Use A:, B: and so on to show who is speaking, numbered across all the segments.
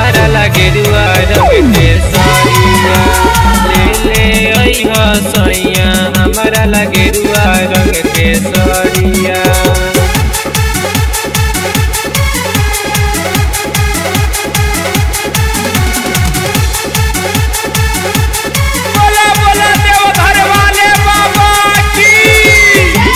A: हमारा लगे रुआ रंग के सरिया ले ले अइहा सैया हमारा लगे रुआ रंग के सरिया
B: बोला बोला देवघर वाले बाबा की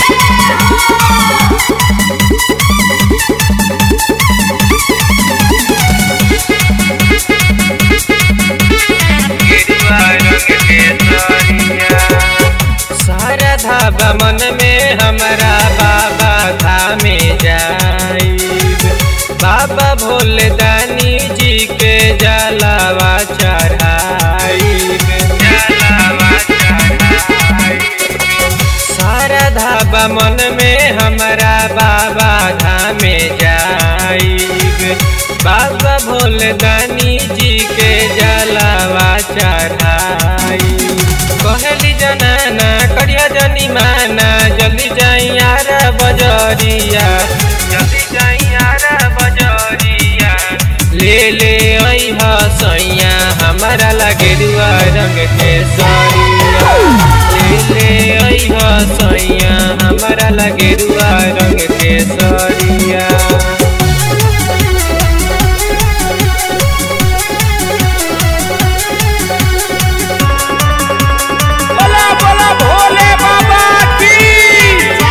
A: सारा धाबा मन में हमारा बाबा धामे जाइब बाबा भोले दानी जी के जलावा चढ़ाइब जलावा चढ़ाइब सारा धाबा मन में हमारा बाबा धामे जाइब बाबा भोले दानी जी के जलावा चढ़ाइब कहली जनाना करिया जनी माना जल्दी जाई यार बजरिया जल्दी जाई यार बजरिया ले ले अइह सैया हमारा लगे रुआ रंग के सरिया ले ले अइह सैया हमारा लगे रुआ रंग के सरिया
B: बोला बोला भोले बाबा की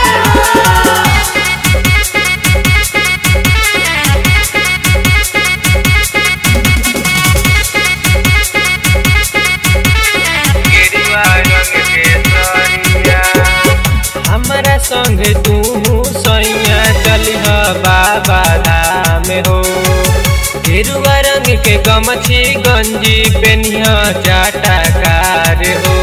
A: हमारा संग तू सैया चलिह बाबा धाम हो गेरुआ रंग के गमछी गंजी पेनिह जाटा कार हो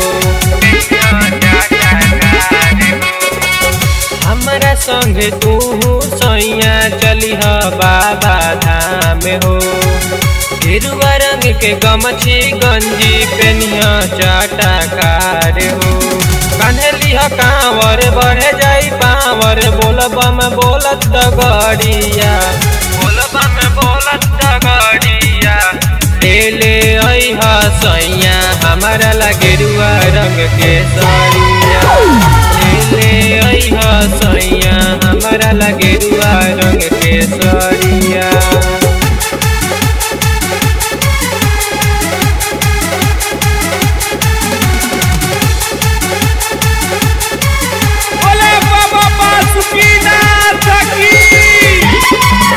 A: हमारा संग तू सैया चलिह बाबा धाम हो गेरुआ रंग के गमछी गंजी पेनिह जाटा कार हो कान्हलिह कांवर बढ़े जाई पावर बोलबम बोलत डगड़िया बोलबम बोलत डगड़िया ले ले अइह सैया हमारा लगे रुआ रंग के सरिया ले ले अइह सैया हमारा लगे रुआ रंग के सरिया
B: बोले बाबा बासुकीनाथ की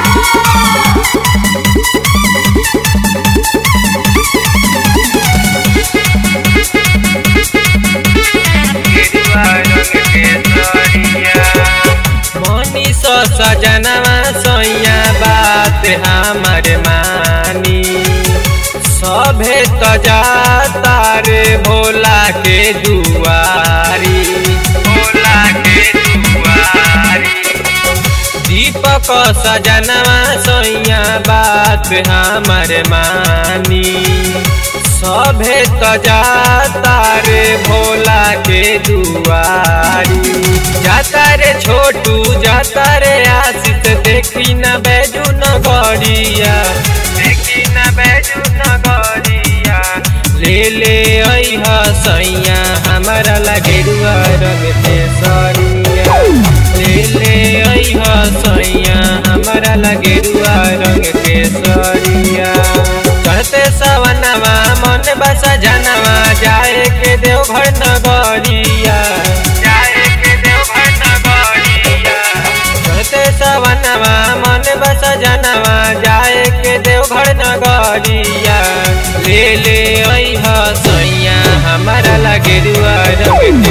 A: मनी सो सजनवा सैया बात हमार मानी सभे तजाता रे भोला के दुआरी भोला के दुआरी दीपक सजनवा सैया बात हमार मानी सभे तजाता रे भोला के दुआरी जाता रे छोटू जाता रे आशित देखी न बैजू न गड़िया देखी न बैजू न गड़िया ले ले अइह सैया हमारा लगे रुआ रंग के सरिया ले ले अइह सैया हमारा लगे रुआ रंग के सरिया चढ़ते सवनवा मन बसा जनवा जाए के देवघर नगरिया जाए के देवघर नगरिया चढ़ते सवनवा मन बसा जनवा जाए के देवघर नगरिया ले ले अइह सैया हमारा लगे रुआ रंग